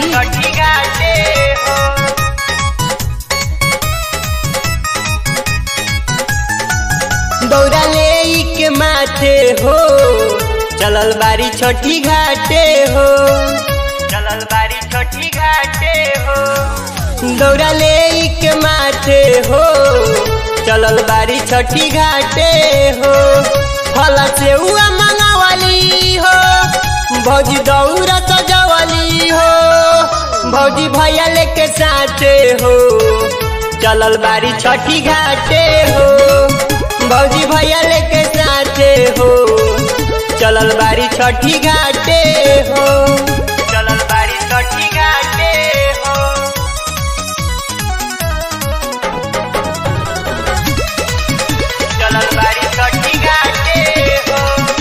छठी घाटे हो दौरा ले के माथे हो चलल बारी छठी घाटे हो चलल बारी छठी घाटे हो दौरा ले के माथे हो चलल बारी छठी घाटे हो फल से हुआ मंगावली हो भौजी दौरा सजवली हो भौजी भैया लेके साथे हो चलल बारी छठी घाटे हो भौजी भैया लेके साथे हो चलल बारी छठी घाटे हो चलल बारी छठी घाटे हो चलल बारी छठी घाटे हो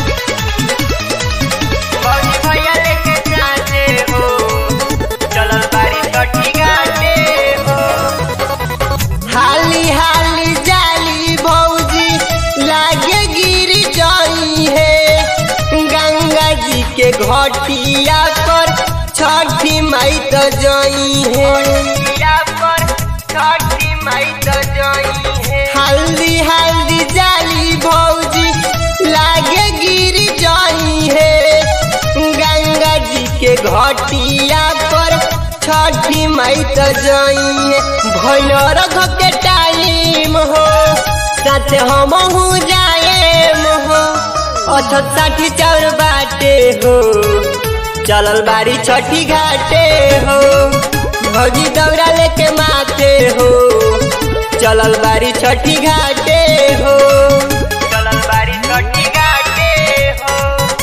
भौजी भैया लेके जाते हो चलल बारी छठी घाटे हो हाली हाली जाली भौजी लागे गिर जाई है गंगा जी के घटिया पर छठी माई तो जाई है या पर छठी माई तो जई है हल्दी हल्दी जाली भौजी लागे गिर जाई है गंगा जी के घटिया पर छठी माई तो जाई है भैनर के टाइम हो साथ हम जाए हो अथ साठी चार बाटे हो चलल बारी छठी घाटे हो भौजी दौरा लेके माथे हो चलल बारी छठी घाटे हो चलल बारी छठी घाटे हो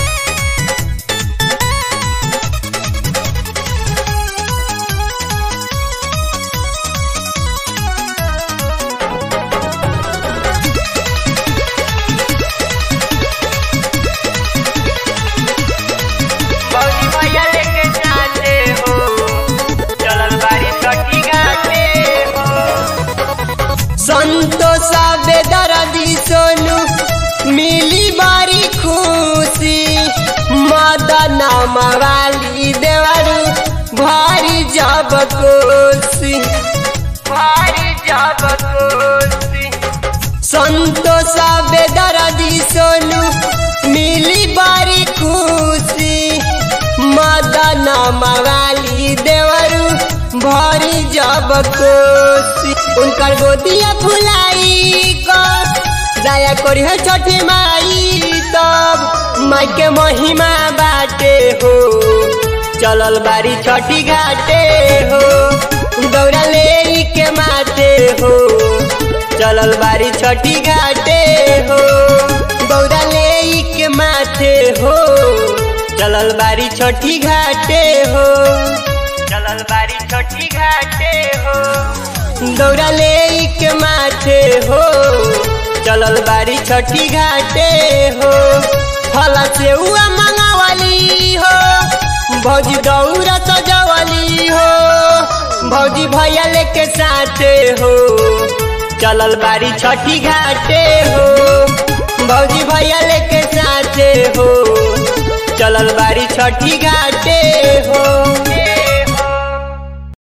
भौजी भैया लेके जाते हो चलल बारी छठी घाटे हो संतोष बेदर्दी सोनू मिली बारी खुशी मदन मवाली देवरू भारी जब कोसी भारी जब कोसी संतोष बेदर्दी सोनू मिली बारी खुशी मदन मवाली देवरू भरी जब कोसी उनकर गोदिया फुलाई कर दया करी है छठी माई तब माई के महिमा बाटे हो चलल बारी छठी घाटे हो दौड़ा ले के माथे हो चलल बारी छठी घाटे हो दौड़ा ले के माथे हो चलल बारी छठी घाटे हो चलल बारी छठी घाटे हो दौड़ा ले के माथे हो चलल बारी छठी घाटे हो फल से हुआ मंगावली हो भौजी दौरा सजवली हो भौजी भैया लेके साथे हो चलल बारी छठी घाटे हो भौजी भैया लेके साथे हो चलल बारी छठी घाटे हो